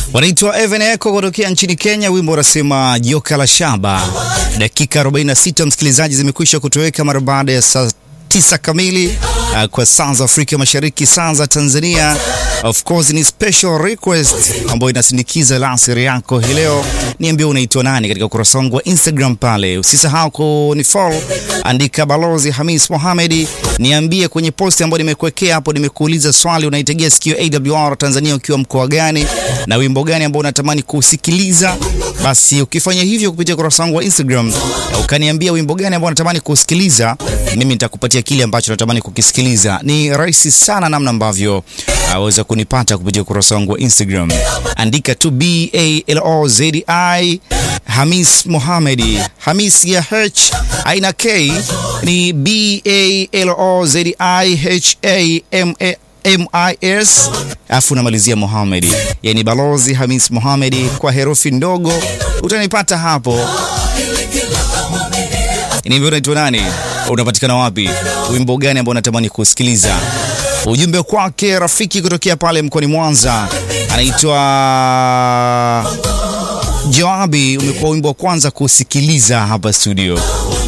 Wanaitwa Evan Echo kutokea nchini Kenya, wimbo unasema joka la shaba. Dakika 46 msikilizaji, zimekwisha kutoweka mara baada ya saa tisa kamili uh, kwa saa za Afrika Mashariki, saa za Tanzania. Of course ni special request ambayo inasindikiza lasiri yako hii leo. Niambie unaitwa nani katika ukurasa wangu wa Instagram pale, usisahau kunifollow, andika Balozi Hamis Mohamed. Niambie kwenye posti ambayo nimekuwekea hapo, nimekuuliza swali, unaitegea sikio AWR Tanzania ukiwa mkoa gani na wimbo gani ambao unatamani kusikiliza? Basi ukifanya hivyo kupitia ukurasa wangu wa Instagram, ukaniambia wimbo gani ambao unatamani kusikiliza, mimi nitakupatia kile ambacho natamani kukisikiliza. Ni rahisi sana namna ambavyo aweza kunipata kupitia ukurasa wangu wa Instagram, andika tu B A L O Z I Hamis Mohamed. Hamis ya H aina K ni B A L O Z I H A M A MIS afu unamalizia Mohamed, yani Balozi Hamis Mohamed kwa herufi ndogo, utanipata hapo. Niambia unaitwa nani, unapatikana wapi, wimbo gani ambao unatamani kusikiliza? Ujumbe kwake rafiki kutokea pale mkoani Mwanza, anaitwa Joabi. Umekuwa wimbo wa kwanza kusikiliza hapa studio.